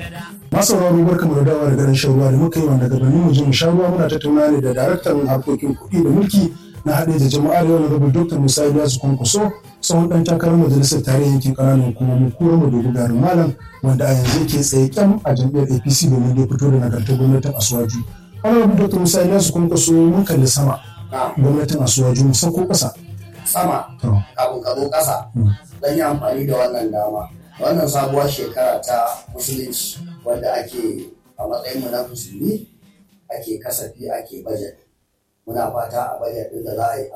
masauraro barka mu da dawa da garin shan ruwa da muka yi wanda gabanin mu je mu sha ruwa muna tattauna ne da daraktan harkokin kuɗi da mulki na haɗe da jama'a da yawan rabu dr musa ilyasu kwankwaso tsohon ɗan takarar majalisar tarihin yankin ƙananan hukumomin kura mu dogo garin malam wanda a yanzu yake tsaye kyam a jam'iyyar apc domin ya fito da nagartar gwamnatin asuwaju honorable dr musa ilyasu kwankwaso mun kalli sama gwamnatin asuwaju mu sako ƙasa sama kafin ka zo ƙasa zan yi amfani da wannan dama wannan sabuwar shekara ta musulunci wanda ake a matsayinmu na musulmi ake kasafi ake bajet muna fata a bajet ɗin da za a yi